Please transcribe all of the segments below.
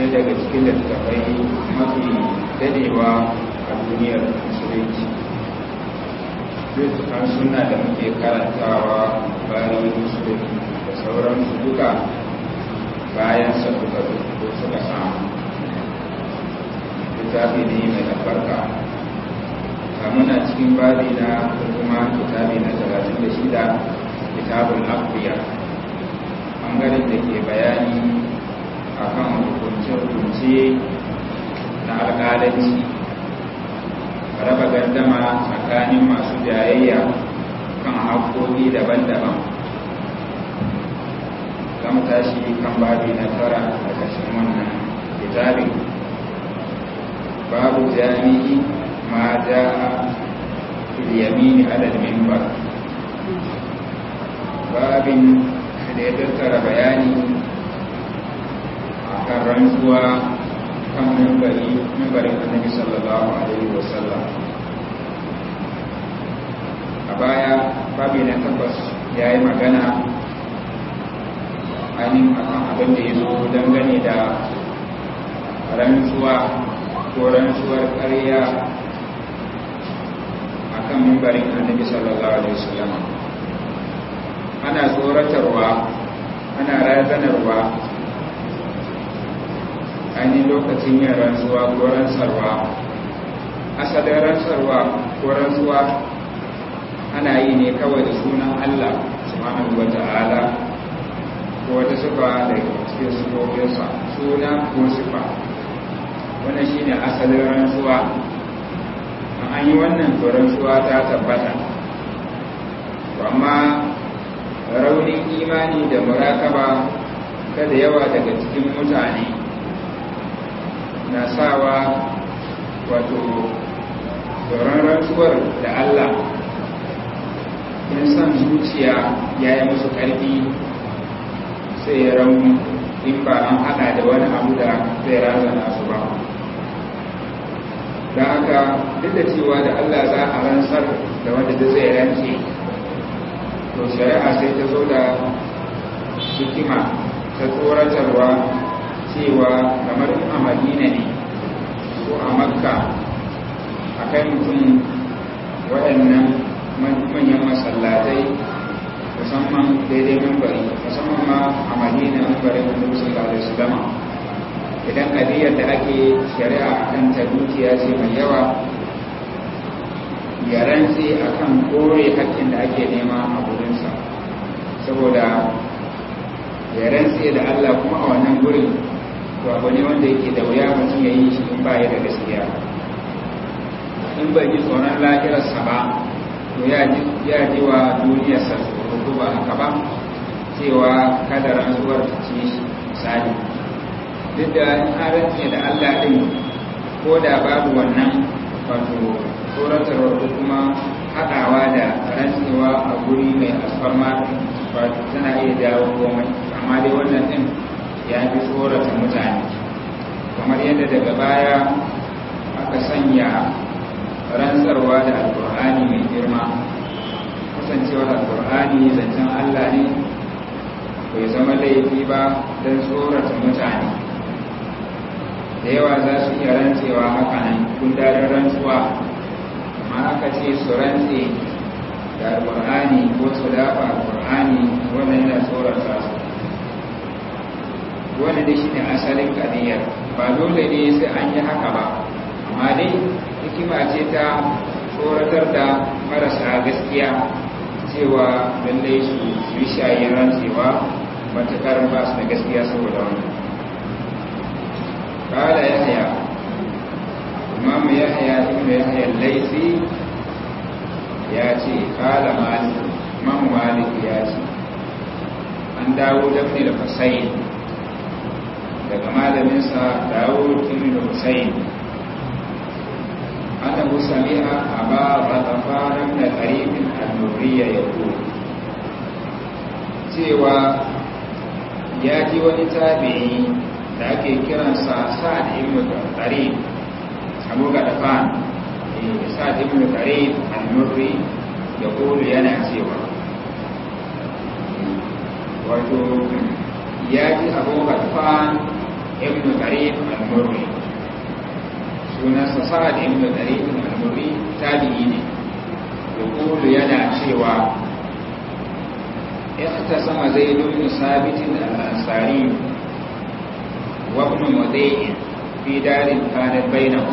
daga cikin littattafai mafi dadewa a duniyar musulunci littattafan suna da muke karantawa bayan musulunci da sauransu duka bayan sa suka suka samu littafi ne mai albarka muna cikin babi na kuma kitabi na 36 kitabul aqliya bangaren da ke bayani akan hukunce-hukunce na alƙalanci raba gardama tsakanin masu jayayya kan haƙoƙi daban-daban mu tashi kan babi na tara a ƙarshen wannan kitabin babu jami'i ma ja yamini alal mimbar babin da ya tattara bayani a kan rantsuwa kan mimbari mimbarin annabi sallallahu alaihi wasallam a baya babi na takwas ya yi magana ainihin akan abin da ya zo dangane da rantsuwa ko rantsuwar ƙarya a kan mimbarin annabi sallallahu alaihi wasallam ana tsoratarwa ana razanarwa ainihin lokacin yin rantsuwa ko rantsarwa asalin rantsarwa ko rantsuwa ana yi ne kawai da sunan allah subhanahu wa ta'ala ko wata sifa da cikin sifofinsa suna ko sifa wannan shi ne asalin rantsuwa an yi wannan to rantsuwa ta tabbata amma raunin imani da murakaba kada yawa daga cikin mutane na sawa wato tsoron rantsuwar da Allah in san zuciya ya yi musu ƙarfi sai ya rauni in ba an haɗa da wani abu da zai razana su ba don haka duk da cewa da Allah za a rantsar da wanda da zai rance to shari'a sai ta zo da hikima ta tsoratarwa cewa kamar a madina ne ko a makka a kai mutum waɗannan manyan masallatai musamman daidai membari musamman ma a madina membarin da sallallahu alaihi wasallam idan kadiyar da ake shari'a kan ta dukiya ce mai yawa ya rantse akan kore hakkin da ake nema a gurinsa saboda ya rantse da Allah kuma a wannan gurin to abu ne wanda yake da wuya mutum ya yi shi in ba ya da gaskiya in bai ji tsoron lahirarsa ba to ya ji wa duniyarsa tsoro ba haka ba cewa kada rantsuwar ta ce shi misali duk da in rantse da Allah din ko da babu wannan wato tsoratarwar ko kuma haɗawa da rantsewa a guri mai alfarma wato tana iya jawo komai amma dai wannan din ya fi tsorata mutane kamar yadda daga baya aka sanya rantsarwa da alkur'ani mai girma kasancewar alkur'ani zancen allah ne bai zama laifi ba don tsorata mutane da yawa za su iya rantsewa haka nan kundarin rantsuwa amma aka ce su rantse da alkur'ani ko su dafa alkur'ani wannan yana tsorata su wanda dai shine asalin kadiyar ba dole ne sai an yi haka ba amma dai hikima ce ta tsoratar da marasa gaskiya cewa lallai su yi shayin rantsewa matakar ba su da gaskiya saboda wani kala yahya imam yahya ibn yahya laifi ya ce kala malik imam malik ya ce an dawo dafi da fasayin daga malaminsa dawo ibn husayn annahu sami'a aba ghatafan min qarib an-nuriyya yaqul cewa ya ji wani tabi'i da ake kiransa sa'ad ibn qarib abu ghatafan sa'ad ibn qarib an-nurri yaqul yana cewa wato ya ji abu ghatafan ibn qarib al-murri sunansa sa'ad ibn qarib al-murri tabi'i ne yaqulu yana cewa اختصم زيد بن ثابت الأنصاري وابن مضيء في دار كانت بينهم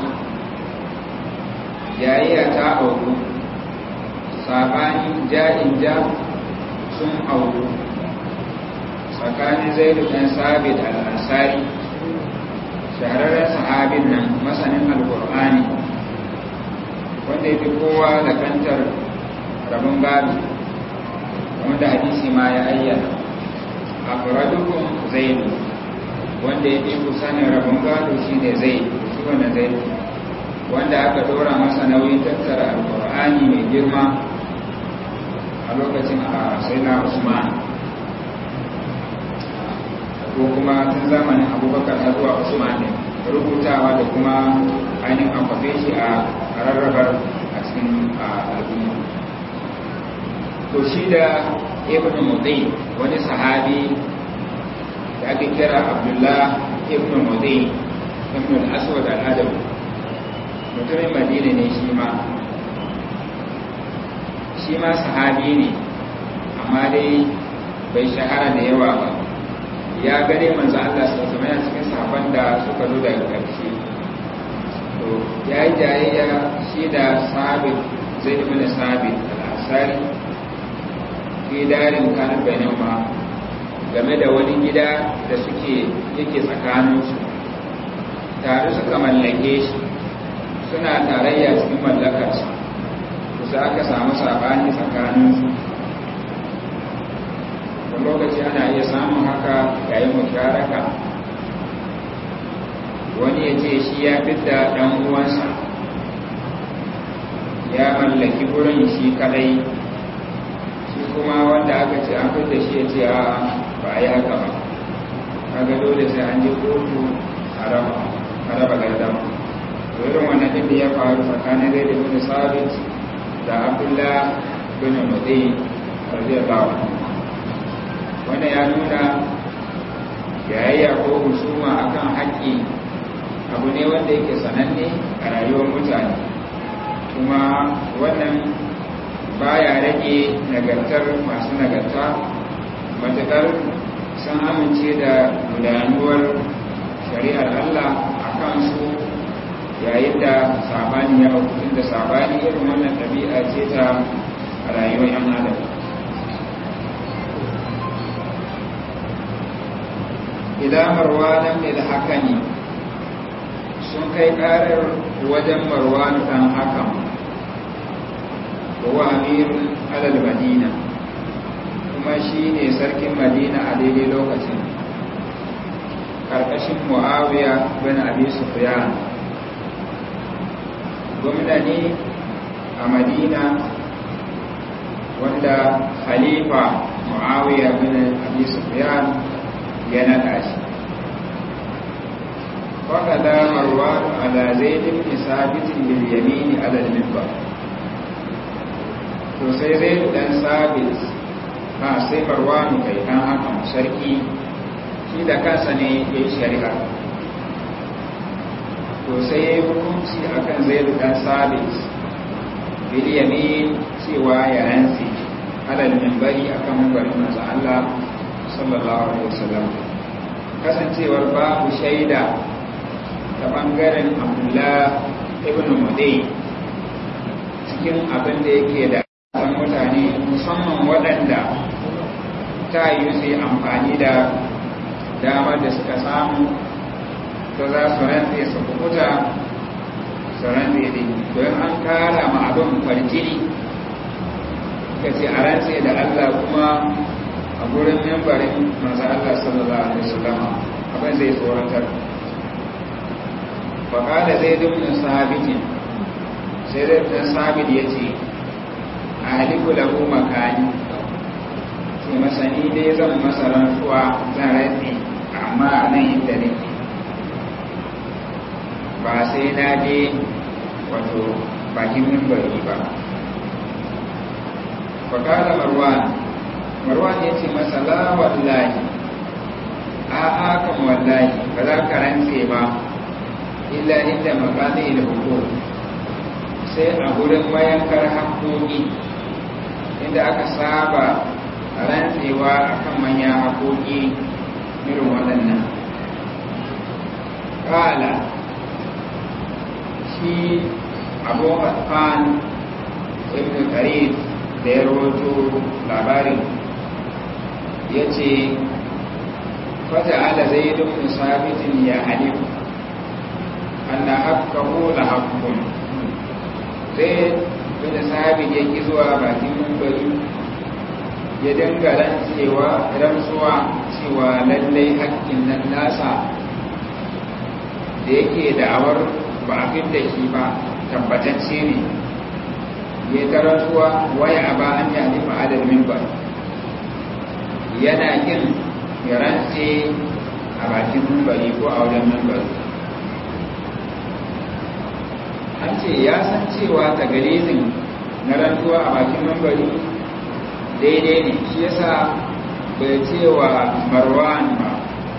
jayayya ta auku sabanin ja'in ja sun auku tsakanin zaidu ɗan sabit al'ansari shahararren sahabin nan masanin alkur'ani wanda ya fi kowa da kantar rabin gado wanda hadisi ma ya ayyana a furadukun zaidu wanda ya fi sanin rabin gado shi ne zai shi wanda zaidu wanda aka dora masa nauyin tattara alkur'ani mai girma a lokacin a saina usman ko kuma tun zamanin abubakar har zuwa usman ne rubutawa da kuma ainihin amfafe shi a rarrabar a cikin al'umma to shi da ibn mudai wani sahabi da ake kira abdullah ibn mudai ibn al-aswad al-adawi mutumin madina ne shi ma shi ma sahabi ne amma dai bai shahara da yawa ba ya gane manzo Allah su zama yana cikin sahaban da suka zo daga ƙarshe to ya yi jayayya shi da sabit zai ibn sabit al-ansari fi darin kanin bainahuma game da wani gida da suke yake tsakaninsu tare suka mallake shi suna tarayya cikin mallakarsa kusa aka samu sabani tsakaninsu da lokaci ana iya samun haka yayin musharaka wani ya ce shi ya fidda ɗan uwansa ya mallaki wurin shi kadai shi kuma wanda aka ce an fidda shi ya ce a ba a yi haka ba kaga dole sai an je kotu a raba gardama irin wannan din da ya faru tsakanin zai da bin sabit da abdullah bin mudai radiyallahu anhu wannan ya nuna yayayya ko husuma akan haƙƙi abu ne wanda yake sananne a rayuwar mutane kuma wannan baya rage nagartar masu nagarta matuƙar sun amince da gudanuwar shari'ar Allah a kansu yayin da sabani ya hukutun da sabani irin wannan ɗabi'a ce ta rayuwar yan adam idan marwanan ne da haka ne sun kai ƙarar wajen marwanu ɗan hakan wa amirun alal madina kuma shi ne sarkin madina a daidai lokacin ƙarƙashin mu'awiya bin abi sufyan gwamna ne a madina wanda khalifa muawiya bin abi sufyan ya naɗa shi faƙada marwan ala zaid ibn sabit bil yamin ala al minbar to sai zaid dan sabit ha sai marwan kai dan haka sarki shi da kansa ne yayi shari'a to sai ya yi hukunci a kan zai dan sabit biliyamin cewa ya rantse alal mimbari a kan mimbarin masu Allah sallallahu alaihi wasallam kasancewar babu shaida ta bangaren abdullah ibn mudai cikin abin da yake da san mutane musamman waɗanda ta yi su amfani da damar da suka samu ta za su rantse su kukuta su rantse ne don an kara ma abin farjini ka ce a rantse da Allah kuma a gurin membarin masu Allah sallallahu alaihi wasallam abin zai tsoratar faƙada zai dumnin sahabitin sai zai ɗan sahabit ya ce a haliku lahu makani ce masani dai zan masa rantsuwa zan rantse amma a nan inda nake ba sai na je wato bakin mimbari ba fakala marwan marwan ya ce masa la wallahi a'a kan wallahi ba za ka rantse ba illa inda makazi da hukum sai a gurin mayankar haƙoƙi inda aka saba rantsewa akan manyan haƙoƙi irin waɗannan ƙala shi abu hatfan ibn karid da ya rahoto labarin ya ce fata ala zai dukkan sabitin ya halifu anna haqqahu la haqqun sai da sabit ya ki zuwa bakin mambari ya dinga rantsewa rantsuwa cewa lallai haƙƙin nan nasa da yake da'awar ba a da shi ba tabbatacce ne ya ta rantsuwa waya ba an yi halifa adal mimbar yana yin ya rantse a bakin mambari ko a wajen mambari an ce ya san cewa tagarizin na rantuwa a bakin mambari daidai ne shi yasa bai cewa marwan ba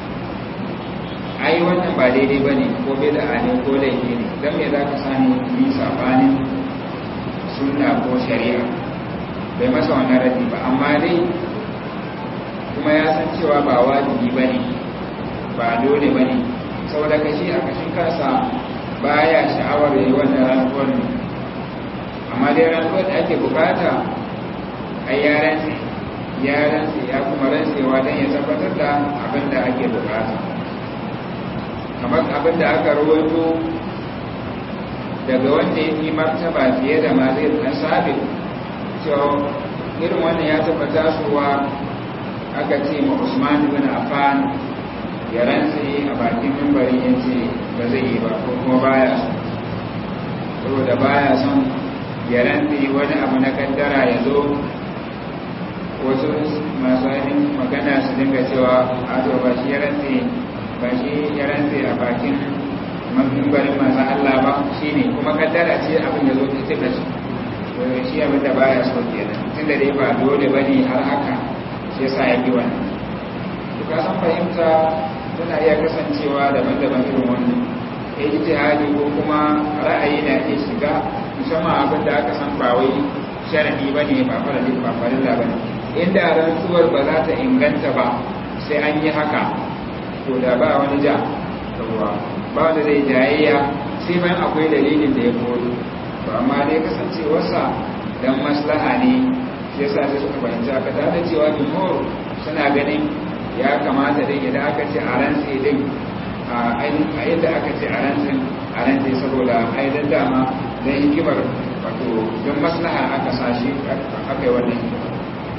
ai wannan ba daidai ba ne ko bai da ne ko laifi ne don me za ka sani yi sabanin sunna ko shari'a bai masa wannan rabi ba amma dai kuma ya san cewa ba wajibi ba ne ba dole ba ne saboda kashi a kashin kansa baya sha'awar yi wannan rantsuwar ne amma dai rantsuwar da ake bukata a yaran yaran ya kuma rantsewa don ya tabbatar da abin da ake bukata kamar abin da aka rawaito daga wanda ya fi martaba fiye da ma zai dan sabi cewa irin wannan ya tabbata suwa aka ce ma usman bin affan ya rantse a bakin mimbari ya ce ba zai yi ba ko kuma baya son saboda baya son ya rantse wani abu na kaddara ya zo wasu masu ainihin magana su dinga cewa a to ba shi ya rantse ba shi ya rantse a bakin mimbarin masu Allah ba shi ne kuma kaddara ce abin ya zo ta cika shi shi abin da baya so kenan tun da dai ba dole ba ne har haka shi yasa ya ki wannan ka san fahimta tana iya kasancewa daban-daban irin wannan ijtihadi ko kuma ra'ayi na iya shiga musamman abin da aka san ba wai sharadi bane ba farali ba farilla bane inda rantsuwar ba za ta inganta ba sai an yi haka to da ba wani ja ruwa ba wanda zai jayayya sai bayan akwai dalilin da ya koro to amma dai kasancewarsa dan maslaha ne shi yasa sai suka fahimci aka da cewa jumhur suna ganin ya kamata dai idan aka ce a rantse din a yadda aka ce a rantsin a rantse saboda aidan dama don hikimar wato don maslaha aka sashi aka yi wannan hikimar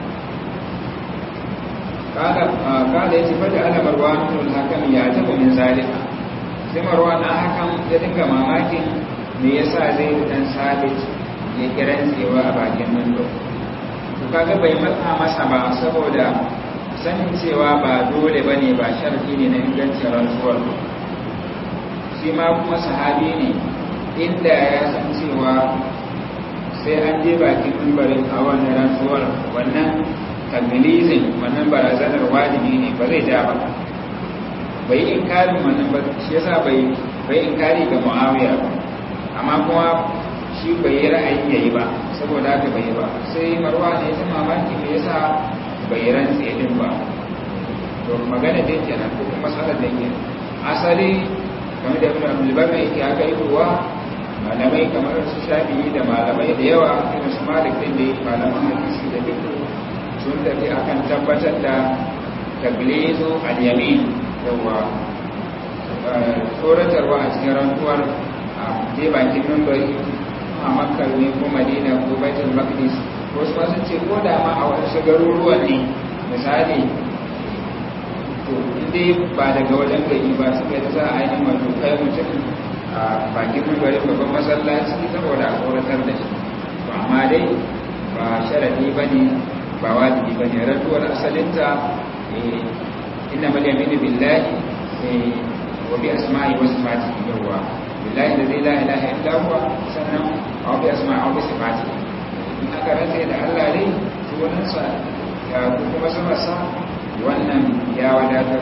kada ya ce fada ana marwa nuna hakan ya taba min zalika sai marwa na hakan ya dinga mamakin me yasa zai dan sabit ya kiran tsewa a bakin mando to kaga bai matsa masa ba saboda sanin cewa ba dole ba ne ba sharfi ne na ingancin rantsuwar shi ma kuma sahabi ne inda ya san cewa sai an je bakin mimbarin a wannan rantsuwar wannan taglizin wannan barazanar wajibi ne ba zai ja ba bai inkarin wannan ba shi yasa bai bai inkari ga muawiya ba amma kuma shi bai yi ra'ayin yayi ba saboda haka bai yi ba sai marwa ne ta mamaki me yasa bai rantse din ba to magana dai kenan ko kuma masalar da ke asali game da ibn abdul bar mai yake aka yi ruwa malamai kamar su shafi'i da malamai da yawa irin su malik din da malaman hadisi da duk sun tafi akan tabbatar da taglizu al-yamin yawa tsoratarwa a cikin rantuwar a je bakin membari a makka ne ko madina ko baitul maqdis wasu masu ce ko da ma a wasu garuruwan ne misali to inda ba daga wajen gari ba suka yi za a ainihin wato kai mutum a bakin mimbarin babban masallaci saboda a tsoratar da shi to amma dai ba sharadi ba ne ba wajibi ba ne rantuwar asalinta inna mal yaminu billahi wa bi asma'i wa sifatihi yawwa billahi da zai la ilaha illa huwa sannan wa bi asma'i wa bi sifatihi in aka rantsa da Allah ne sunansa ya kuma samarsa wannan ya wadatar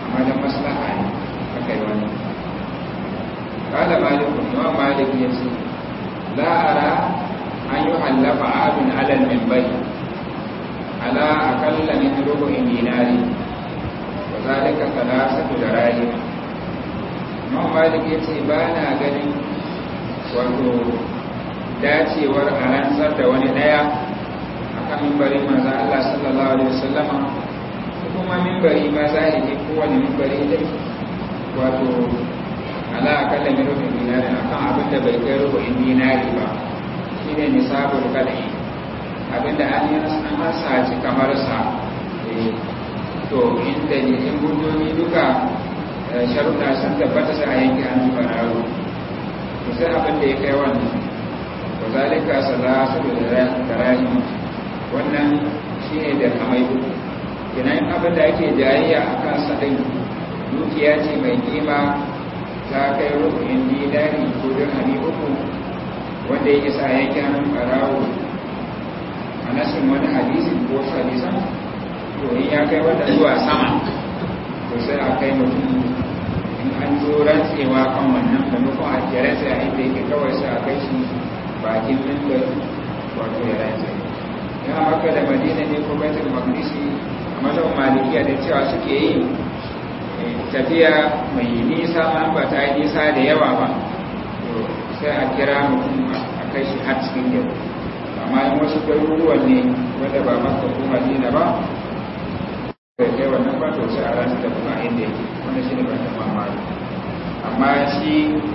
amma da maslaha ne aka yi wani kala malikun imam malik ya ce la'ara an yi hallafa abin alal mimbari ala akalla min rubu'in dinari wa zalika salasatu darahim imam malik ya ce ba na ganin wato dacewar a rantsar da wani daya akan mimbarin manzan Allah sallallahu alaihi wasallama kuma mimbari ma zahiri kowane mimbari dai wato ala akalla min rubin dinari akan abin da bai kai rubin dinari ba shine nisabul kadai abin da an yi an hasaci kamar sa to inda ne in gudomi duka sharuɗa sun tabbata sai a yanke an zuba raro to sai abin da ya kai wannan wa zalika salatu da rahim wannan shine da kamai uku kenan abin da ake jayayya a kan sadin dukiya ce mai kima ta kai rukun dinari ko dirhami uku wanda ya isa yanke hannun ɓarawo a nasin wani hadisin ko hadisan to in ya kai wanda zuwa sama to sai a kai mutum in an zo rantsewa kan wannan maimakon a kere sai a inda yake kawai sai a kai shi bakin mimbar wato ya rantse ya maka da madina ne ko baitul maqdisi a mazan malikiya da cewa suke yi tafiya mai nisa ma ba ta yi nisa da yawa ba to sai a kira mutum a kai shi har cikin gari amma in wasu garuruwan ne wanda ba maka ko madina ba da kai wannan ba to sai a rasu da kuma inda yake wanda shi ne ba ta mamaki amma shi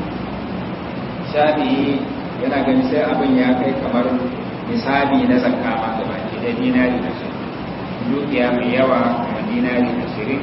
shafi'i yana gani sai abin ya kai kamar misali na zakka ma da baki da dinari da shi dukiya mai yawa kuma dinari da shirin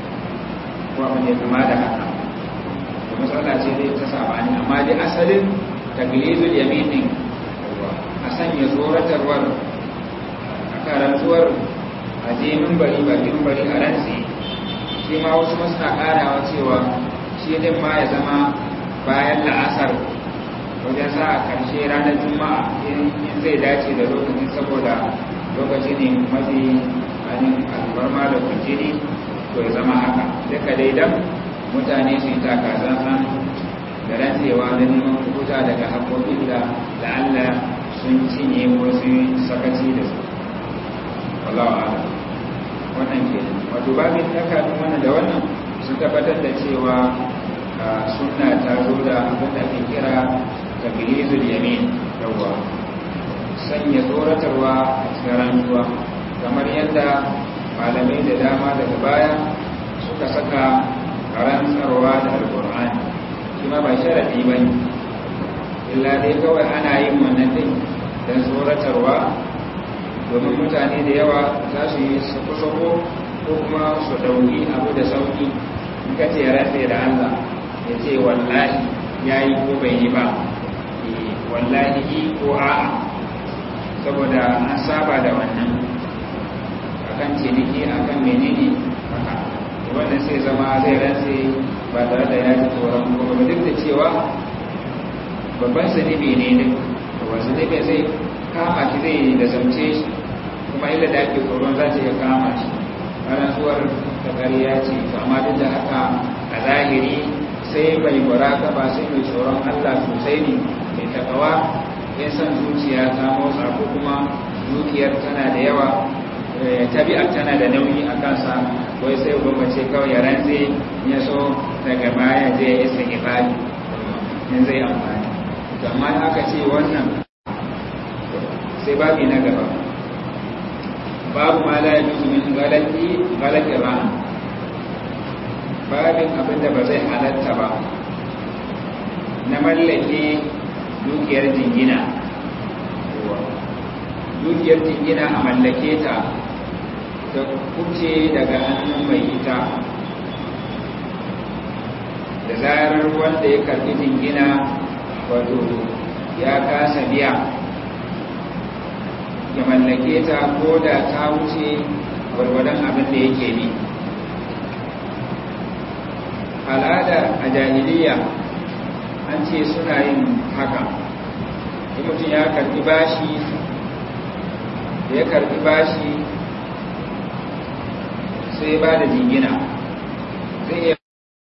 ko abin da kama da haka da matsala ce dai ta sabani amma dai asalin taglizul yaminin a sanya tsoratarwar a karantuwar a je bari bakin bari a rantsi shi ma wasu masu na karawa cewa shi din ma ya zama bayan la'asar wajen sa a karshe ranar juma'a in zai dace da lokacin saboda lokaci ne mafi anin albarma da kujini to ya zama haka duka dai dan mutane su yi takazan da rantsewa da neman kuta daga haƙoƙin da la'alla sun cinye wasu sakaci da su wallawa wannan ke wato babin takardun wannan da wannan sun tabbatar da cewa sunna ta zo da abin da ake kira tabilizul yamin yawwa sanya tsoratarwa a cikin rantsuwa kamar yadda malamai da dama daga baya suka saka rantsarwa da alkur'ani shi ma ba sharaɗi ba ne illa dai kawai ana yin wannan din don tsoratarwa domin mutane da yawa za su yi sako-sako ko kuma su ɗauki abu da sauƙi in ka ce rantse da allah ya ce wallahi ya yi ko bai yi ba wallahi yi ko a'a saboda an saba da wannan akan ciniki akan menene haka wannan sai zama zai rantse ba tare da ya ji tsoron kuma ba duk da cewa babban zunubi ne duk babban zunubi zai kama shi zai da zamce shi kuma illa da ake tsoron za ta iya kama shi rantsuwar ta ƙarya ce to amma duk da haka a zahiri sai mai baraka ba sai mai tsoron allah sosai ne mai takawa ya san zuciya ta motsa ko kuma dukiyar tana da yawa tabi'ar tana da nauyi a kansa wai sai gwamnati kawai ya rantse ya so daga baya zai ya isa ibadi in zai amfani amma aka ce wannan sai babi na gaba babu ma la yajuzu min galati galati ran babin abin da ba zai halatta ba na mallake dukiyar jingina dukiyar jingina a mallake ta da kuce daga hannun mai ita da zarar wanda ya karbi jingina wato ya kasa biya ya mallake ta ko da ta wuce gwargwadon abin da yake bi al'ada a jahiliya an ce suna yin haka in mutum ya karbi bashi da ya karbi bashi sai ba da jingina zai iya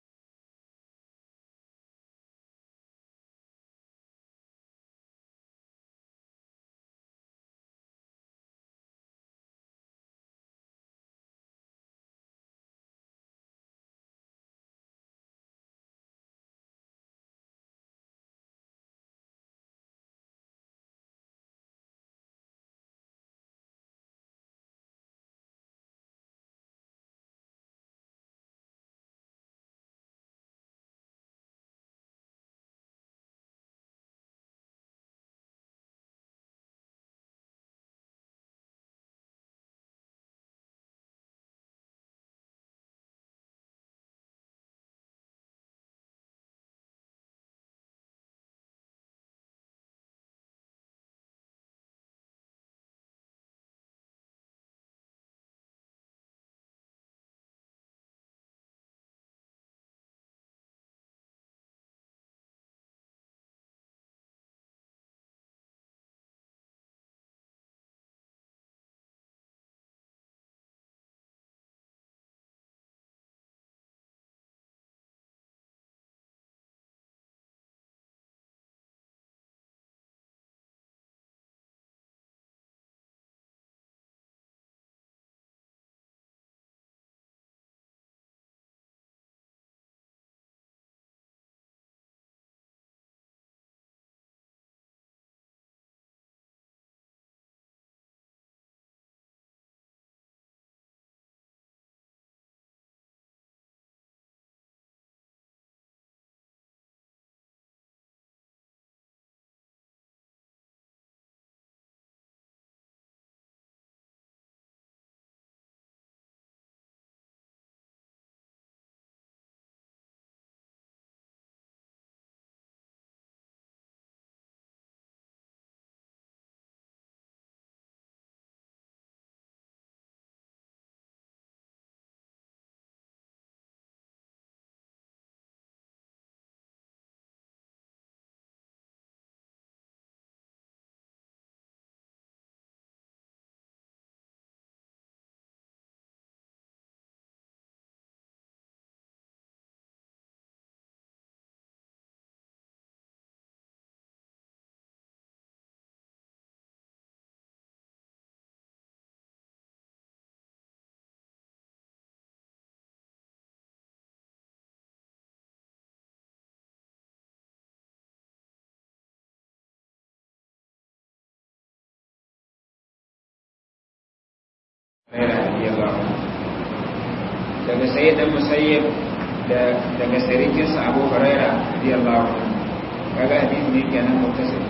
daga sayyid dan musayyib da daga sarikinsa abu huraira radiyallahu anhu kaga hadisi ne kenan mutasil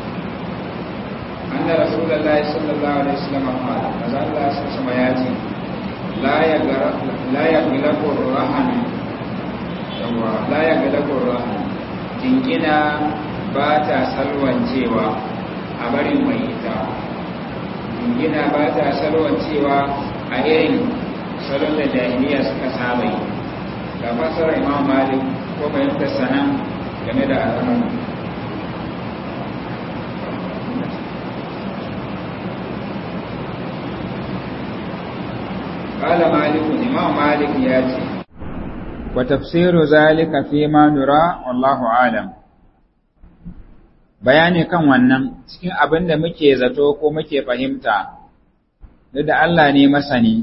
anna rasulullahi sallallahu alaihi wasallam qala maza Allah sama ya ce la yagra la yaglaqu rahan yawa la yaglaqu rahan jinkina ba ta salwancewa a barin mai ita jingina ba ta salwancewa a irin salon da jahiliya suka saba yi ga fasarar imam malik ko fahimtar sanan game da al'amari قال مالك إمام مالك ياتي وتفسير ذلك فيما نرى والله أعلم bayani kan wannan cikin abin da muke zato ko muke fahimta da da Allah ne masani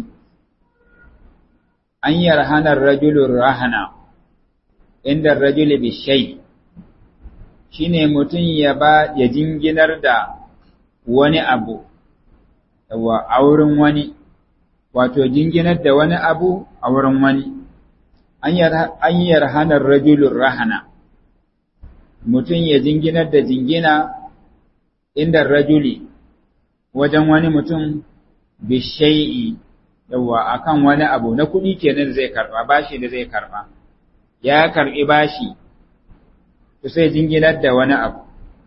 an yarhanar rajulun rahana inda rajuli bishai shine mutum ya ba ya jinginar da wani abu yawa a wurin wani wato jinginar da wani abu a wurin wani an yarhanar rajulun rahana mutum ya jinginar da jingina inda rajuli wajen wani mutum bishai'i yawa akan wani abu na kuɗi kenan zai karɓa bashi da zai karɓa ya karɓi bashi to sai jinginar da wani abu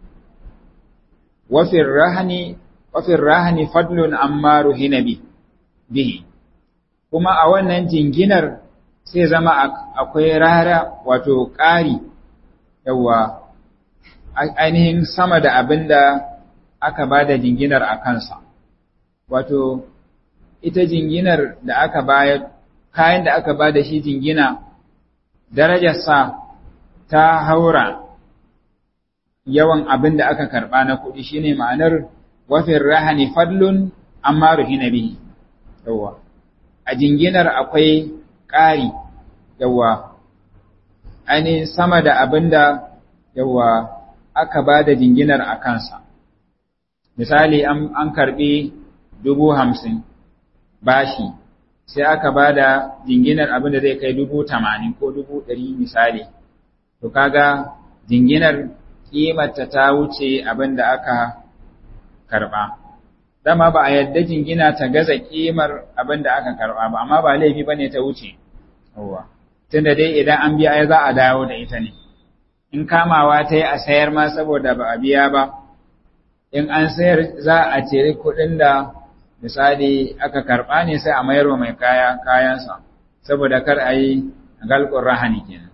wafin rahani wafin rahani fadlun amma ruhina bihi kuma a wannan jinginar sai zama akwai rara wato ƙari yawa ainihin sama da abin da aka ba da jinginar a kansa wato ita jinginar da aka bayar kayan da aka ba da shi jingina darajarsa ta haura yawan abin da aka karɓa na kuɗi shine ma'anar wafin rahani fadlun amma ruhina bihi yawa a jinginar akwai ƙari yawa ainihin sama da abin da yawa aka ba da jinginar a kansa misali an karɓi dubu hamsin bashi sai aka ba da jinginar abin da zai kai dubu tamanin ko dubu ɗari misali to kaga jinginar ƙimarta ta wuce abin da aka karɓa dama ba a yadda jingina ta gaza ƙimar abin da aka karɓa ba amma ba laifi ba ne ta wuce tunda dai idan an biya ai za a dawo da ita ne in kamawa ta yi a sayar ma saboda ba a biya ba in an sayar za a cire kuɗin da misali aka karɓa ne sai a mayar wa mai kaya kayansa saboda kar a yi galƙun rahani kenan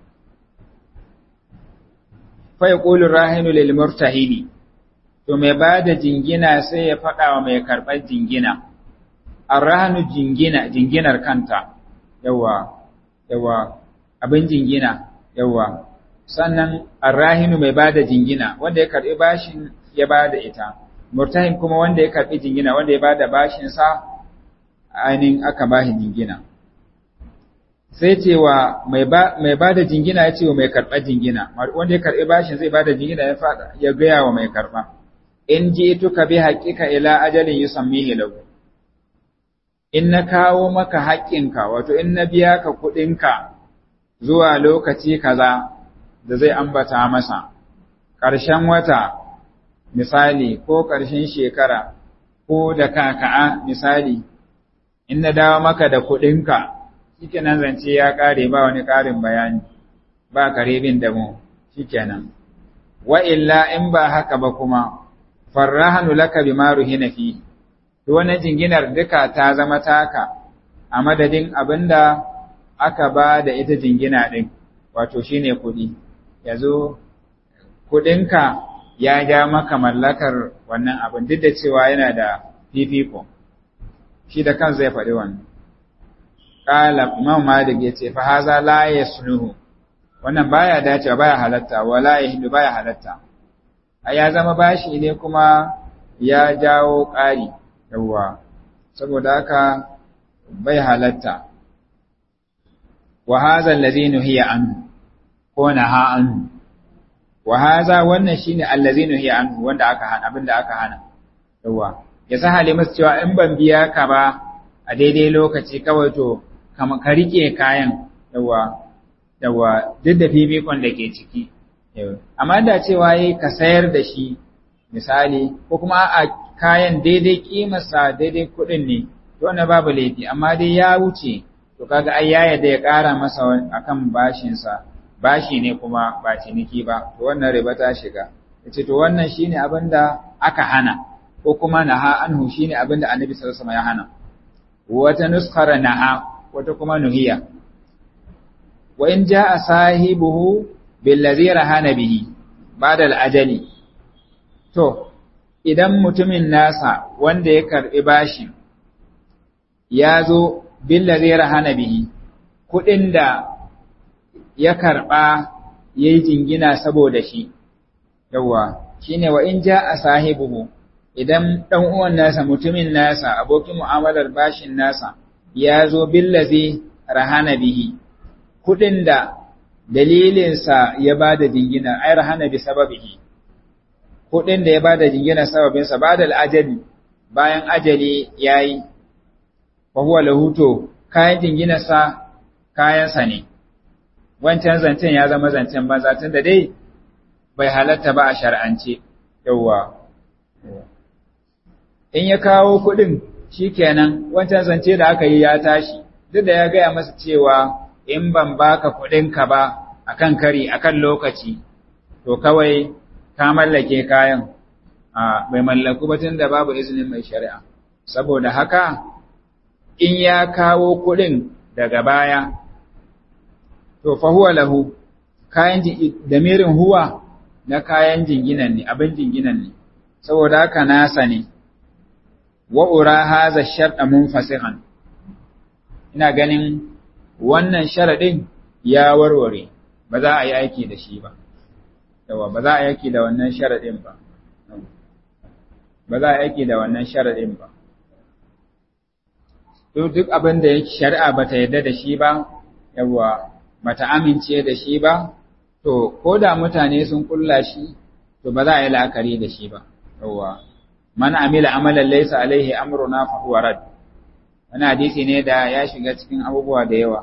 fa yaqulu rahinu lil murtahini to mai ba da jingina sai ya faɗa wa mai karɓar jingina arrahanu jingina jinginar kanta yawa yawa abin jingina yawa sannan arrahinu mai ba da jingina wanda ya karɓi bashin ya ba da ita murtahin kuma wanda ya karɓi jingina wanda ya ba da bashinsa ainihin aka ba shi jingina sai cewa mai ba da jingina ya ce wa mai karɓar jingina wanda ya karɓi bashin zai ba da jingina ya faɗa ya gaya wa mai karɓa in ji tuka bi haƙiƙa ila ajalin yusammihi lahu in na kawo maka haƙƙinka wato in na biya ka kuɗinka zuwa lokaci kaza da zai ambata masa ƙarshen wata misali ko ƙarshen shekara ko da kaka'a misali in na dawo maka da kuɗinka shikenan zance ya ƙare ba wani ƙarin bayani ba karibin da mu shikenan wa illa in ba haka ba kuma farrahanu laka bima ruhina fi to wannan jinginar duka ta zama taka a madadin abinda aka ba da ita jingina din wato shine kuɗi yazo kuɗinka ya ja maka mallakar wannan abin duk da cewa yana da fifiko shi da kansa ya faɗi wannan qala imam malik yace fa haza la yasluhu wannan baya dacewa baya halatta wala yahdu baya halatta a ya zama bashi ne kuma ya jawo ƙari yawwa saboda haka bai halatta wa hadha allazi nuhiya anhu ko naha anhu wa hadha wannan shine allazi nuhiya anhu wanda aka hana abinda aka hana yawwa ya sahale masa cewa in ban biya ka ba a daidai lokaci kawai to kama ka rike kayan yawwa yawwa duk da fifikon da ke ciki amma da cewa yi ka sayar da shi misali ko kuma a kayan daidai kimarsa daidai kuɗin ne to wannan babu laifi amma dai ya wuce to kaga ai ya yadda ya ƙara masa akan bashinsa bashi ne kuma ba ciniki ba to wannan riba ta shiga yace to wannan shine abin da aka hana ko kuma naha anhu shine abin da annabi sallallahu alaihi wasallam ya hana wata nuskara naha wata kuma nuhiya wa in jaa sahibuhu billazi rahana bihi ba'da al-ajali to idan mutumin nasa wanda ya karbi bashi ya zo billazi rahana bihi kudin da ya karba yayi jingina saboda shi yawa shine wa in jaa sahibuhu idan dan uwan nasa mutumin nasa abokin mu'amalar bashin nasa ya zo billazi rahana bihi kudin da dalilinsa ya ba da jingina ai rahana bi sababihi kudin da ya ba da jingina sababinsa ba da al'ajali bayan ajali yayi fa huwa lahuto kayan jinginarsa kayansa ne wancan zancen ya zama zancen banza tun da dai bai halatta ba a shar'ance yawwa in ya kawo kudin shikenan wancan zance da aka yi ya tashi duk da ya gaya masa cewa in ban baka kuɗinka ba akan kari akan lokaci to kawai ka mallake kayan a bai mallaku ba tunda babu izinin mai shari'a saboda haka in ya kawo kuɗin daga baya to fa huwa lahu kayan damirin huwa na kayan jinginan ne abin jinginan ne saboda haka nasa ne wa ura hadha sharta munfasihan ina ganin wannan sharaɗin ya warware ba za a yi aiki da shi ba yawa ba za a yi aiki da wannan sharaɗin ba ba za a yi aiki da wannan sharaɗin ba duk abin da shari'a ba ta yarda da shi ba yawa bata amince da shi ba to ko da mutane sun kulla shi to ba za a yi la'akari da shi ba yawa man amila amalan laysa alaihi amruna fa huwa rad wani hadisi ne da ya shiga cikin abubuwa da yawa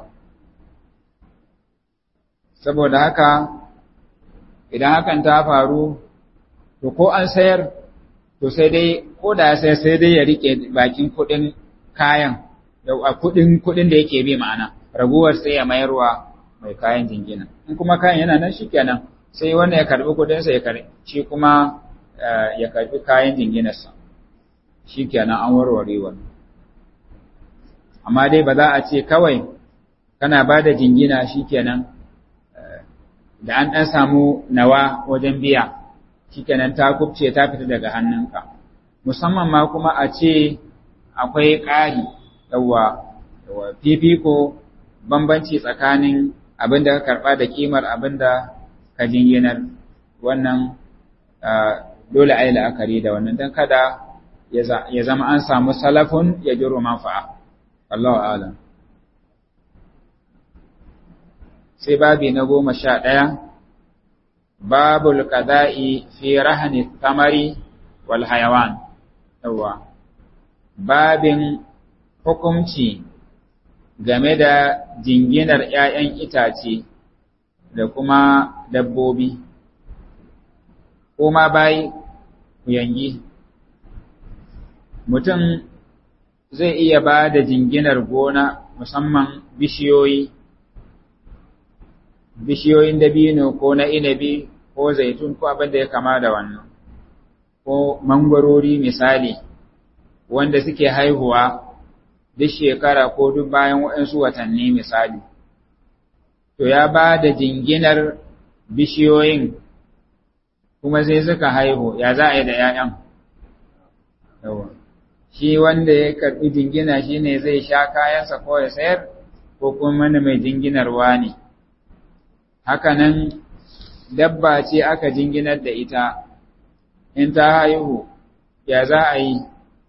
saboda haka idan hakan ta faru to ko an sayar to sai dai ko da ya sayar sai dai ya rike bakin kuɗin kayan kuɗin kuɗin da yake bi ma'ana raguwar sai ya mayarwa mai kayan jingina in kuma kayan yana nan shikenan sai wanda ya karbi kuɗin sa ya karbi shi kuma ya karbi kayan jinginarsa shikenan an warware wannan amma dai ba za a ce kawai kana ba da jingina shikenan da an ɗan samu nawa wajen biya shikenan ta kubce ta fita daga hannunka musamman ma kuma a ce akwai ƙari yawa fifiko bambanci tsakanin abin da ka karɓa da kimar abin da ka jinginar wannan dole a yi la'akari da wannan don kada ya zama an samu salafun ya jiro manfa'a Allah alam sai babi na goma sha ɗaya babul qada'i fi rahani tamari wal hayawan yawa babin hukumci game da jinginar ‘ya'yan itace da kuma dabbobi, ko ma bayi yangi. Mutum zai iya ba da jinginar gona musamman bishiyoyi, bishiyoyin dabino ko na inabi ko zaitun ko abin da ya kama da wannan, ko mangwarori misali, wanda suke haihuwa duk shekara ko duk bayan waɗansu watanni misali. To ya ba da jinginar bishiyoyin kuma sai suka haihu, ya za a yi da ‘ya'yan? Shi wanda ya karɓi jingina shi ne zai sha kayansa ko ya sayar, ko kuma mana mai jinginarwa ne. Hakanan dabba ce aka jinginar da ita, in ta haihu, ya za a yi?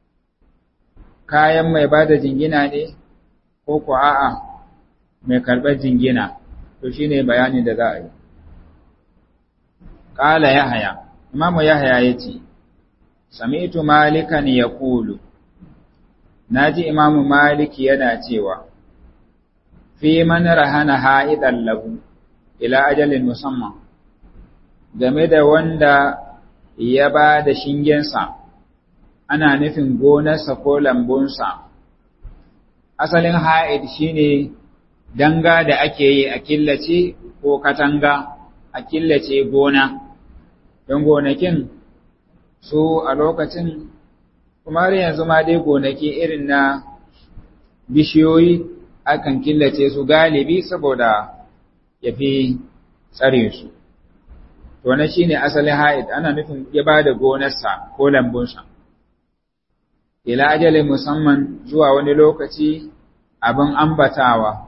kayan mai ba da jingina ne ko ku a'a mai karɓar jingina to shi ne bayani da za a yi. Ƙala Yahaya, Imamu Yahaya ya ce, Sami'tu malikan ya kulu, na ji Imamu Maliki yana cewa, Fi man rahana ha'idan lahu, ila ajalin musamman, game da wanda ya ba da shingensa. ana nufin gonarsa ko lambunsa. Asalin ha'id shi ne danga da ake yi a killace ko katanga a killace gona, don gonakin su a lokacin, kuma har yanzu ma dai gonaki irin na bishiyoyi akan killace su galibi saboda ya fi tsare su. To, na shi ne asalin ha'id, ana nufin ya ba da gonarsa ko lambunsa. ila ajalin musamman zuwa wani lokaci abin ambatawa.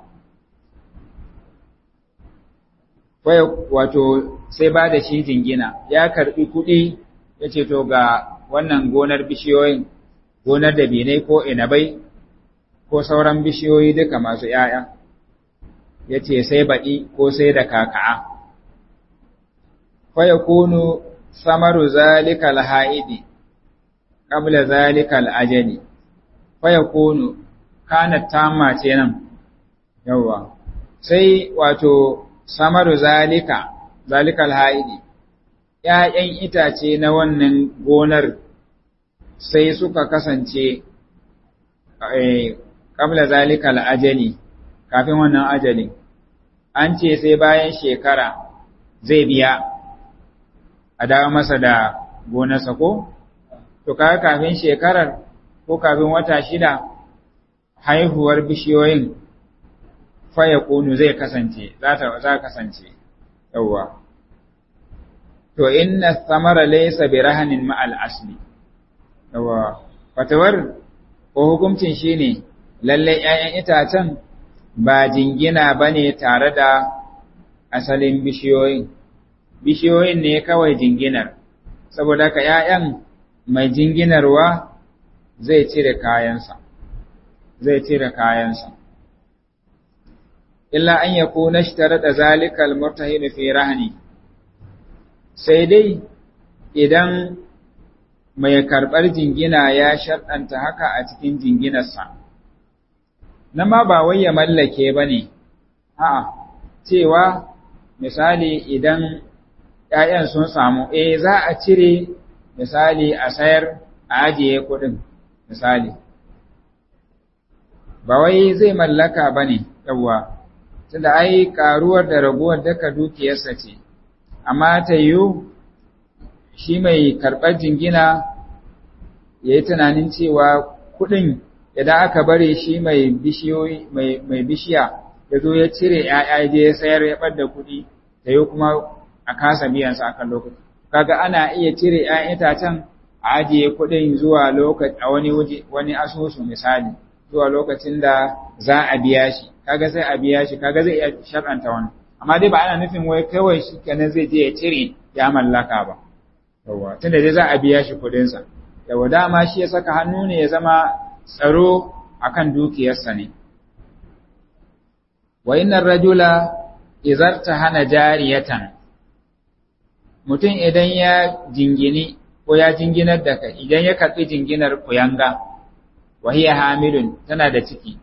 Wato, sai ba da shi jingina, ya karɓi kuɗi ya ce to ga wannan gonar bishiyoyin, gonar da binai ko inabai, ko sauran bishiyoyi duka masu ‘ya'ya, ya ce sai baɗi ko sai da kaka'a. Kwaya kunu samaru zalika ha'idi. qabla zalika al-ajali fa yakunu kanat tamma ce nan yawa sai wato samaru zalika zalika al-haidi ƴaƴan itace na wannan gonar sai suka kasance eh qabla zalika al-ajali kafin wannan ajali an ce sai bayan shekara zai biya a dawo masa da gonarsa ko to kaga kafin shekarar ko kafin wata shida haihuwar bishiyoyin faya kunu zai kasance za ta za kasance yawa to inna samara laysa bi rahanin ma al asli yawa fatawar ko hukuncin shine lalle ƴaƴan itacen ba jingina bane tare da asalin bishiyoyin bishiyoyin ne kawai jinginar saboda ka ‘ya'yan mai jinginarwa zai cire kayansa zai cire kayansa illa an ya kuna shi tare da zalikal murtahidu fi rahani sai dai idan mai karɓar jingina ya sharɗanta haka a cikin jinginarsa na ma ba wai ya mallake ba ne a'a cewa misali idan ‘ya'yan sun samu eh za a cire misali a sayar a ajiye kuɗin misali ba wai zai mallaka ba ne yawwa tunda ai karuwar da raguwar daga dukiyarsa ce amma ta yiwu shi mai karɓar jingina ya yi tunanin cewa kuɗin idan aka bare shi mai bishiyoyi mai bishiya ya zo ya cire ‘ya'ya je ya sayar ya ɓadda kuɗi ta yi kuma a kasa biyansa a kan lokaci kaga ana iya cire ‘ya'yan itacen a ajiye kuɗin zuwa lokaci a wani waje wani asusu misali zuwa lokacin da za a biya shi kaga sai a biya shi kaga zai iya shar'anta wani amma dai ba ana nufin wai kawai shi kenan zai je ya cire ya mallaka ba yawa tunda dai za a biya shi kuɗin sa yawa dama shi ya saka hannu ne ya zama tsaro akan dukiyarsa ne wa innar rajula izarta hana jariyatan mutum idan ya jingini ko ya jinginar da kai idan ya karɓi jinginar kuyanga wahiya hamilun tana da ciki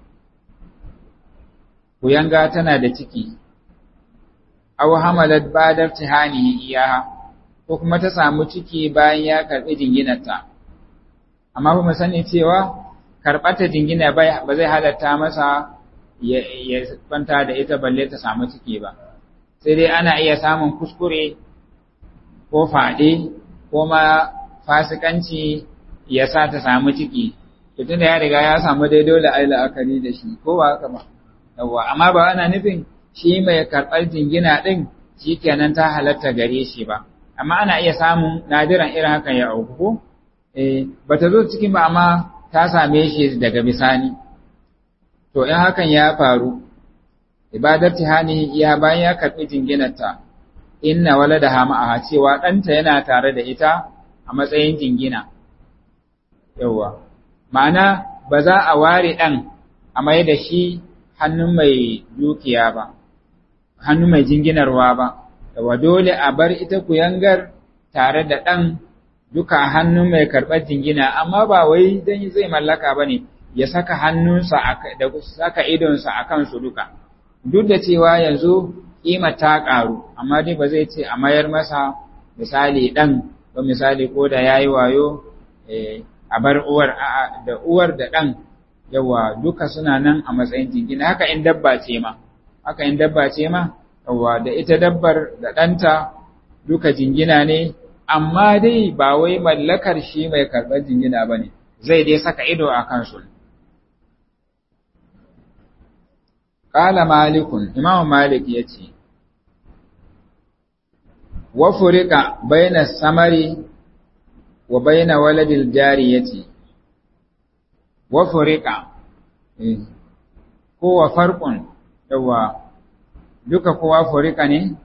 kuyanga tana da ciki aw hamalat badar tihanihi iyaha ko kuma ta samu ciki bayan ya karɓi jinginarta amma ba mu sani cewa karɓata jingina ba zai halatta masa ya kwanta da ita balle ta samu ciki ba sai dai ana iya samun kuskure ko faɗe ko ma fasikanci ya sa ta samu ciki tun da ya riga ya samu dai dole ai la'akari da shi ko ba haka ba yawa amma ba ana nufin shi mai karɓar jingina ɗin shi kenan ta halatta gare shi ba amma ana iya samun nadiran irin hakan ya auku ko eh bata zo cikin ba amma ta same shi daga bisani to in hakan ya faru ibadar tihani ya bayan ya karɓi jinginarta inna waladaha ma'aha cewa ɗanta yana tare da ita a matsayin jingina yawwa ma'ana ba za a ware ɗan a mai da shi hannun mai dukiya ba hannun mai jinginarwa ba yawwa dole a bar ita kuyangar tare da ɗan duka hannun mai karɓar jingina amma ba wai don zai mallaka ba ne ya saka hannunsa da saka idonsa a kansu duka duk da cewa yanzu ƙima ta ƙaru amma dai ba zai ce a mayar masa misali ɗan ko misali ko da ya yi wayo a bar uwar da uwar da ɗan yawa duka suna nan a matsayin jingina haka in dabba ce ma haka in dabba ce ma yawa da ita dabbar da ɗanta duka jingina ne amma dai ba wai mallakar shi mai karɓar jingina ba ne zai dai saka ido a kansu Ƙala malikun, Imam Malik ya ce, Wa furika baina samari wa baina waladil jari ya ce, Wa furika, ko wa farkon, yawa, duka kowa furika ne?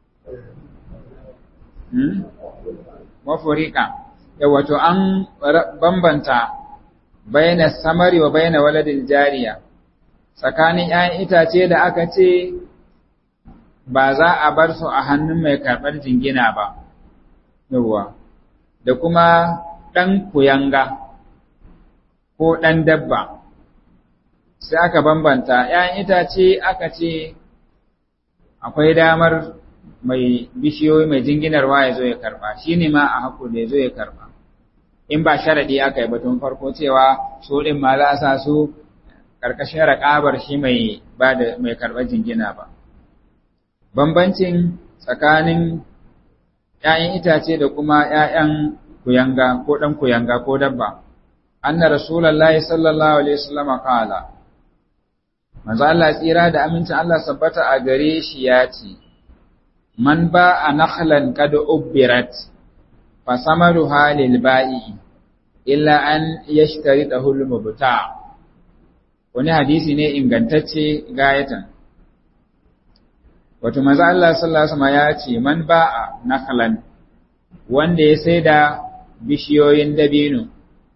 Wa furika, yawa to an bambanta baina samari wa baina waladil jariya. tsakanin ‘ya'yan itace da aka ce ba za a bar su a hannun mai karɓar jingina ba, yawwa, da kuma ɗan kuyanga ko ɗan dabba, sai aka bambanta ‘ya'yan itace aka ce akwai damar mai bishiyoyi mai jinginarwa ya zo ya karɓa, shi ne ma a haku da ya zo ya karɓa. In ba sharaɗi aka yi batun farko cewa su ɗin ma za a sa su ƙarƙashin raƙabar shi mai ba da mai karɓar jingina ba. Bambancin tsakanin ‘ya'yan itace da kuma ‘ya'yan kuyanga ko ɗan kuyanga ko dabba, an na Rasulallah sallallahu Alaihi wasallama ƙala, Manzo Allah tsira da amincin Allah sabbata a gare shi ya ce, Man ba a nakhlan kada ubbirat, fa samaru halil ba'i, illa an yashtari da hulmu buta. wani hadisi ne ingantacce gayatan wato maza Allah sallallahu alaihi ya ce man ba'a nakhlan wanda ya sai da bishiyoyin dabino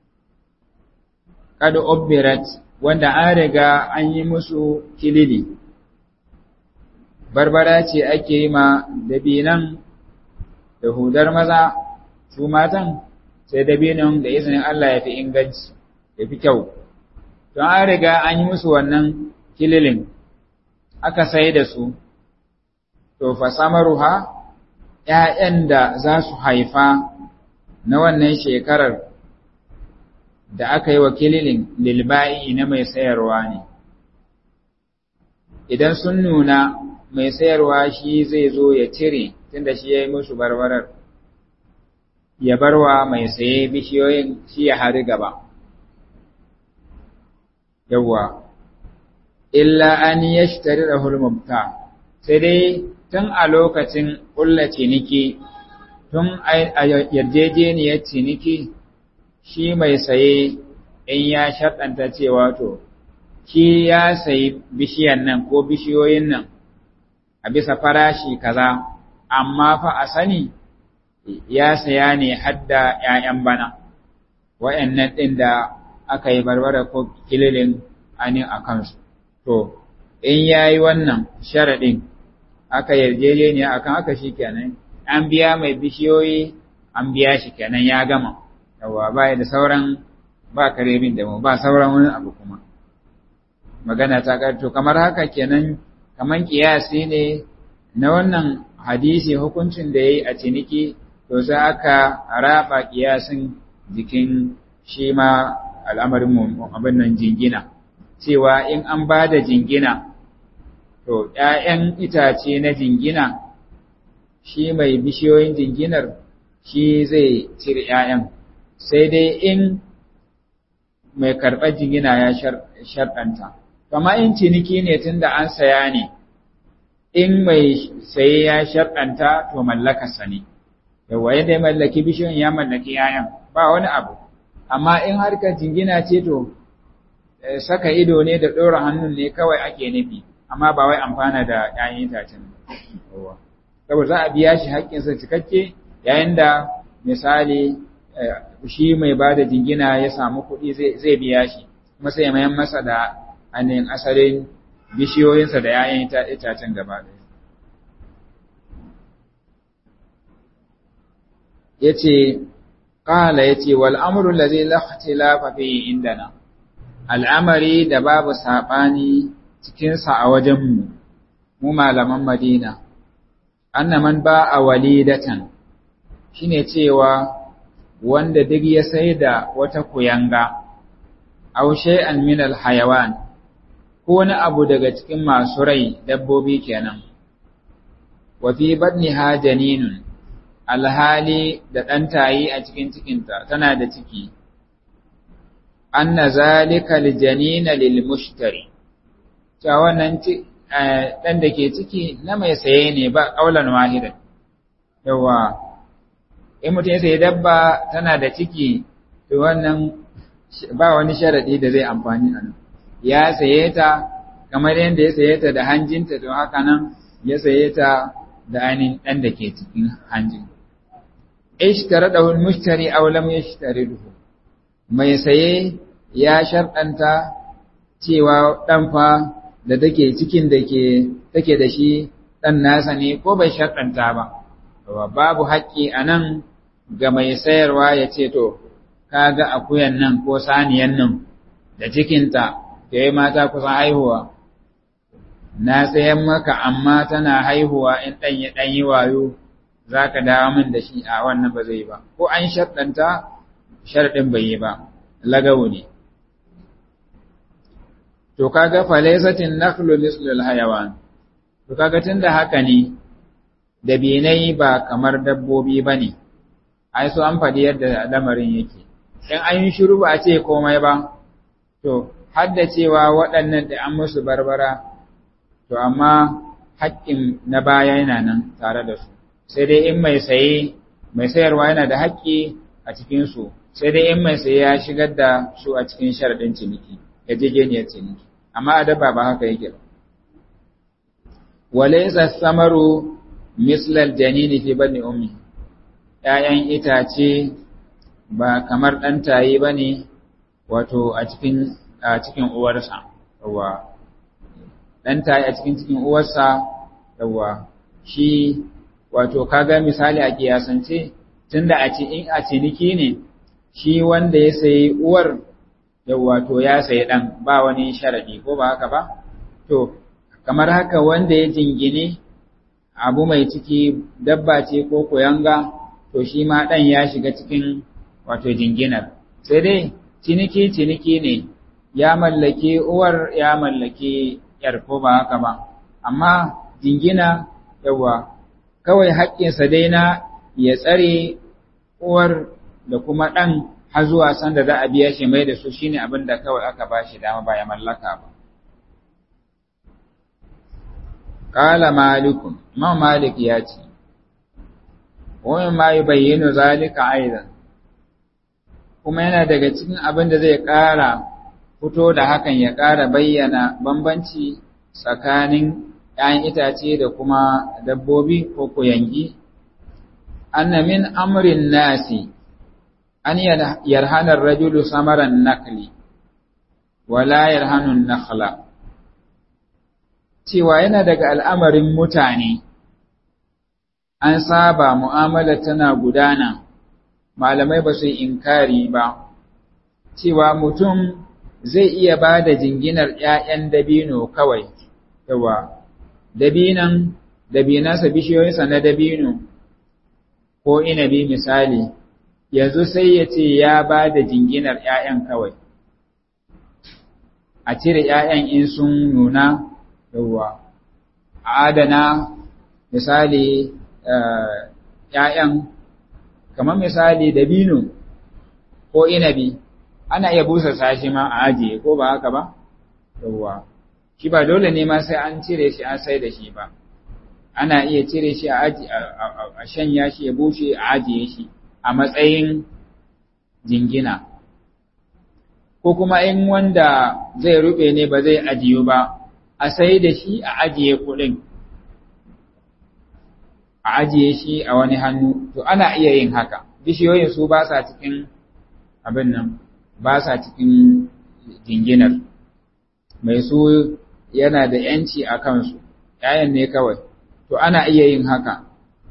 kad ubbirat wanda an riga an yi musu kilili barbara ce ake yi ma dabinan da hudar maza su matan sai dabinan da izinin Allah ya fi inganci ya fi kyau don an riga an yi musu wannan kililin aka sai da su to fa samaruha ‘ya'yan da za su haifa na wannan shekarar da aka yi wa kililin lilba'i na mai sayarwa ne. Idan sun nuna mai sayarwa shi zai zo ya cire tunda shi ya yi musu barbarar, ya barwa mai saye bishiyoyin shi ya hari gaba. Yawwa, illa an yi shi tare da hulmumta, sai dai tun a lokacin ƙulla ciniki, tun a yarjejeniyar ciniki, shi mai saye in ya shaɗanta cewa to, shi ya sayi bishiyan nan ko bishiyoyin nan a bisa farashi kaza, amma fa a sani ya saya ne hadda ‘ya'yan bana, wa'yannan ɗin da aka yi barbara ko kililin anin a kansu. To, in ya yi wannan sharaɗin, aka yarjejeniya akan aka shi kenan an biya mai bishiyoyi an biya shi kenan ya gama yawa ba da sauran ba kare bin da mu ba sauran wani abu kuma magana ta karto kamar haka kenan kaman kiyasi ne na wannan hadisi hukuncin da yayi a ciniki to sai aka raba kiyasin jikin shi ma al'amarin mu abin nan jingina cewa in an ba da jingina To, ’ya'yan itace na jingina, shi mai bishiyoyin jinginar shi zai cire ’ya'yan, sai dai in mai karɓar jingina ya sharɗanta. Kama in ciniki ne tun da an saya ne, in mai saye ya sharɗanta to mallakarsa ne, yawa yadda ya mallaki bishiyoyin ya mallaki ’ya'yan, ba wani abu. Amma in harkar jingina ce to, saka ido ne da ɗora hannun ne kawai ake nufi. amma ba wai amfana da ‘ya'yan itacen saboda za a biya shi haƙƙinsa cikakke yayin da misali shi mai ba da jingina ya samu kuɗi zai biya shi kuma sai mayan masa da ainihin asalin bishiyoyinsa da ‘ya'yan itacen gaba ɗaya. Ya ce, ƙala ya ce, wal'amurin da zai laface lafafe indana, al'amari da babu saɓani cikinsa a wajenmu, mu malaman Madina, annaman ba a walidatan, shi ne cewa wanda duk ya sai da wata kuyanga, aushe an minal hayawan, ko wani abu daga cikin masu rai dabbobi kenan, wafi ha janinun, alhali da ɗantayi a cikin cikinta tana da ciki, anna zalika aljanina lil mushtari. cewa wannan ɗan da ke ciki na mai saye ne ba ƙaunar wahidan. Yawa, in mutum ya sayi dabba tana da ciki, to wannan ba wani sharaɗi da zai amfani a nan. Ya saye ta, kamar yadda ya saye ta da hanjinta, to haka nan ya saye ta da ainihin ɗan da ke cikin hanjin. Ishtara da wani mushtari aulam ya shi duhu. Mai saye ya sharɗanta cewa ɗan fa da take cikin da ke take da shi ɗan nasa ne ko bai sharɗanta ba. Babu haƙƙi a nan ga mai sayarwa ya ce to, ka ga akuyan nan ko saniyan nan da cikinta da ya mata kusan haihuwa. Na sayan maka amma tana haihuwa in ɗan ya ɗan yi wayo za ka dawo min da shi a wannan ba zai ba. Ko an sharɗanta sharɗin bai yi ba, lagawu ne. to kaga falaisatin nakhlu mislul hayawan to kaga tunda haka ne dabinai ba kamar dabbobi bane ai so an faɗi yadda lamarin yake in an yi shiru ba a ce komai ba to har da cewa waɗannan da an musu barbara to amma haƙƙin na baya yana nan tare da su sai dai in mai saye mai sayarwa yana da haƙƙi a cikin su sai dai in mai saye ya shigar da su a cikin sharaɗin ciniki yarjejeniyar ciniki amma a dabba ba haka yake ba walaysa samaru mislal janini fi bani ummi ‘ya'yan itace ba kamar ɗan tayi ba ne wato a cikin a cikin uwarsa yawa ɗan tayi a cikin cikin uwarsa yawa shi wato kaga misali a kiyasance tunda a ce in a ciniki ne shi wanda ya sayi uwar yawa to ya sayi ɗan ba wani sharadi ko ba haka ba to kamar haka wanda ya jingine abu mai ciki dabba ce ko koyanga to shi ma ɗan ya shiga cikin wato jinginar sai dai ciniki ciniki ne ya mallaki uwar ya mallaki yar ko ba haka ba amma jingina yawa kawai haƙƙinsa dai na ya tsare uwar da kuma ɗan har zuwa sanda za a biya shi mai da su shine abin da kawai aka ba shi dama ba ya mallaka ba Ƙala malikun, Imam Malik ya ce, Wani ma yi bayyano zalika aizan, kuma yana daga cikin abin da zai ƙara fito da hakan ya ƙara bayyana bambanci tsakanin ‘ya'yan itace da kuma dabbobi ko kuyangi, anna min amrin nasi, an yarhanar rajulu samaran nakli, wala yarhanun nakhla. cewa yana daga al'amarin mutane, an saba mu'amala tana gudana, malamai ba su yi inkari ba, cewa mutum zai iya ba da jinginar ‘ya'yan dabino kawai, yawa, dabinan, dabinansa bishiyoyinsa na dabino, ko inabi misali, yanzu sai ya ce ya ba da jinginar ‘ya'yan kawai, a cire ‘ya'yan in sun nuna, yawwa a adana misali ‘ya'yan kamar misali dabino ko inabi ana iya busa sashi ma a ajiye ko ba haka ba yawwa shi ba dole ne ma sai an cire shi an sai da shi ba ana iya cire shi a shanya shi ya bushe a ajiye shi a matsayin jingina ko kuma in wanda zai rube ne ba zai ajiyu ba a sai da shi a ajiye kuɗin, a ajiye shi a wani hannu, to ana iya yin haka, bishiyoyin su ba sa cikin abin nan, ba sa cikin jinginar, mai su yana da ‘yanci a kansu, ‘ya'yan ne kawai, to ana iya yin haka,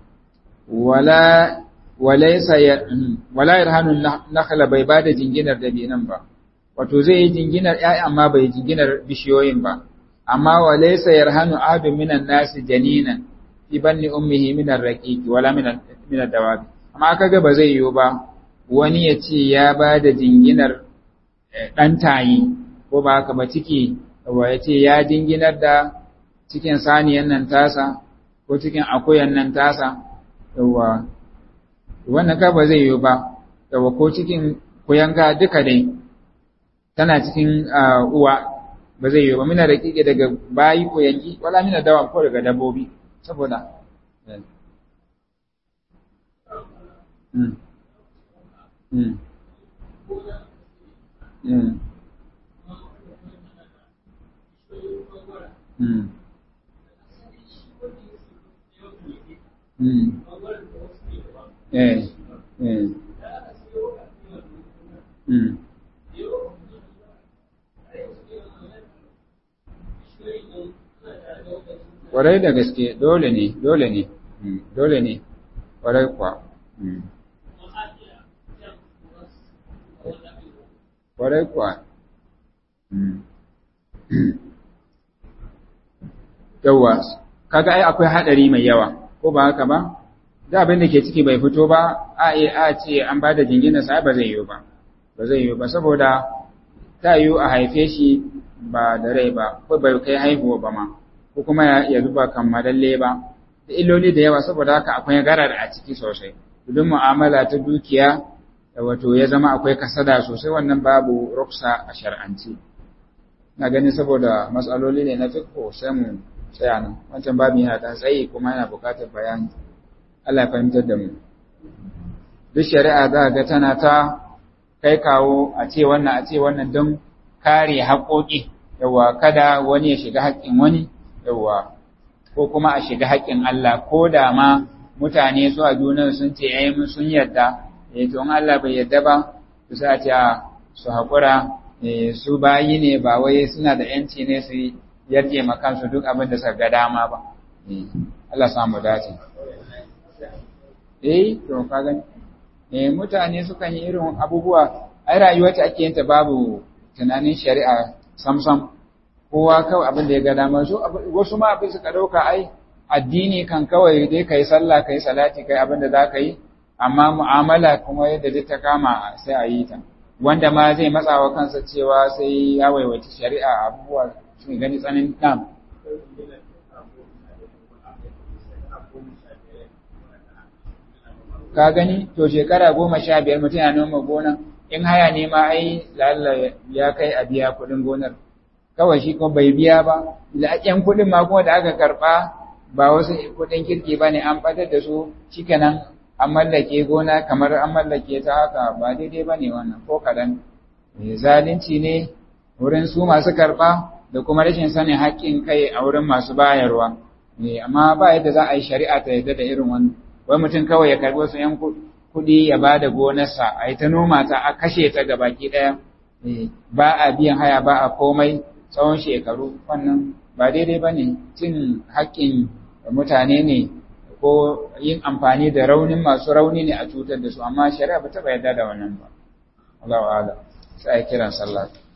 wala yarhanun nakhala bai ba da jinginar dabinan ba, wato zai yi jinginar ‘ya'yan amma bai jinginar bishiyoyin ba. amma wa laysa yarhanu ahadun minan nasi janinan fi banni ummihi min ar-raqiq wala min min ad-dawab amma kaga ba zai yiwu ba wani ya ce ya ba da jinginar dan tayi ko ba haka ba ciki wa ya ce ya jinginar da cikin saniyan nan tasa ko cikin akuyan nan tasa yawa wannan ka ba zai yiwu ba yawa ko cikin kuyanga duka dai tana cikin uwa ba zai yi ba muna da kike daga bayi ko yanki wala mina dawa ko daga dabbobi saboda mm mm mm mm mm eh eh mm Ƙwarai da gaske dole ne, dole ne, dole ne, ƙwarai kuwa. Ƙwarai kuwa. Yawwa, kaga ai akwai haɗari mai yawa, ko ba haka ba? Da abin da ke ciki bai fito ba, a a ce an ba da jingina sa ba zai yiwu ba, ba zai yiwu ba, saboda ta yiwu a haife shi ba da rai ba, ko bai kai haihuwa ba ma. ko kuma ya zuba kammalalle ba da illoli da yawa saboda haka akwai garar a ciki sosai idan mu'amala ta dukiya da wato ya zama akwai kasada sosai wannan babu ruksa a shar'anci na ganin saboda matsaloli ne na fiqh sai mu tsaya nan wancan babin yana da tsayi kuma yana buƙatar bayani Allah ya fahimtar da mu duk shari'a za ga tana ta kai kawo a ce wannan a ce wannan don kare haƙoƙi yawa kada wani ya shiga haƙƙin wani yawa ko kuma a shiga haƙƙin Allah ko da ma mutane su a junan sun ce eh mun sun yarda eh to in Allah bai yarda ba su sa ce su haƙura su bayi ne ba wai suna da yanci ne su yarje ma kansu duk abin da suka ga dama ba Allah samu dace eh to ka gani eh mutane sukan yi irin abubuwa ai rayuwar ta ake yin ta babu tunanin shari'a samsam kowa kawai abin da ya ga dama su wasu ma abin suka dauka ai addini kan kawai dai kai sallah kai salati kai abin da za ka yi amma mu'amala kuma yadda duk ta kama sai a yi ta wanda ma zai matsawa kansa cewa sai ya waiwaci shari'a abubuwa sun gani tsanin dam ka gani to shekara goma sha biyar mutum ya noma gona in haya ne ma ai lalla ya kai a biya kuɗin gonar kawai shi kuma bai biya ba yan kuɗin ma kuma da aka karɓa ba wasu kuɗin kirki ba ne an ɓatar da su shikenan an mallake gona kamar an mallake ta haka ba daidai ba ne wannan ko kaɗan zalunci ne wurin su masu karɓa da kuma rashin sanin haƙƙin kai a wurin masu bayarwa amma ba yadda za a yi shari'a ta yadda da irin wannan wai mutum kawai ya karɓi wasu ‘yan kuɗi ya ba da gonarsa a yi ta noma ta a kashe ta ga baki ɗaya ba a biyan haya ba a komai tsawon shekaru wannan ba daidai ba ne cin haƙƙin mutane ne ko yin amfani da raunin masu rauni ne a cutar da su amma shari'a ba taɓa yarda da wannan ba Allah wa'ala sai kiran sallah